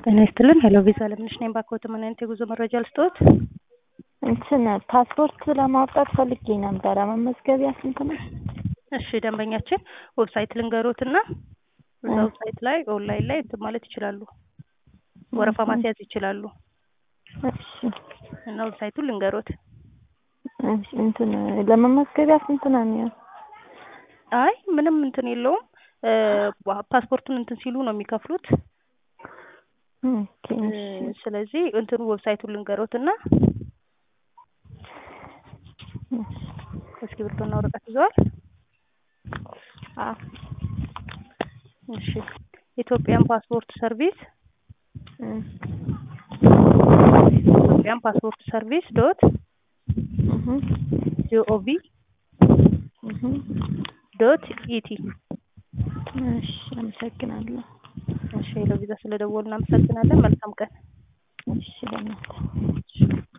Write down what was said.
ጤና ይስጥልን። ሄሎ ቪዛ ለምንሽ ነኝ። ባክዎት ምን አይነት የጉዞ መረጃ ልስጥዎት? እንትን ፓስፖርት ለማውጣት ፈልጌ ነበረ። መመዝገቢያ ስንት ነው? እሺ ደንበኛችን ዌብሳይት ልንገሮት እና እዛ ዌብሳይት ላይ ኦንላይን ላይ እንትን ማለት ይችላሉ። ወረፋ ማስያዝ ይችላሉ እሺ እና ዌብሳይቱን ልንገሮት። እሺ፣ እንትን ለመመዝገቢያ ስንት ነው የሚሆን? አይ ምንም እንትን የለውም። ፓስፖርቱን እንትን ሲሉ ነው የሚከፍሉት። ኦኬ እሺ። ስለዚህ እንትኑ ዌብሳይቱን ልንገሮት እና እስክሪብቶና ወረቀት ይዘዋል? አዎ እሺ ኢትዮጵያን ፓስፖርት ሰርቪስ እም፣ ኢትዮጵያን ፓስፖርት ሰርቪስ ዶት እህ ጂኦቪ እህ ዶት ኢቲ። እሺ፣ አመሰግናለሁ። እሺ ሄሎ ቪዛ ስለደወሉ እናመሰግናለን። መልካም ቀን። እሺ በእናትህ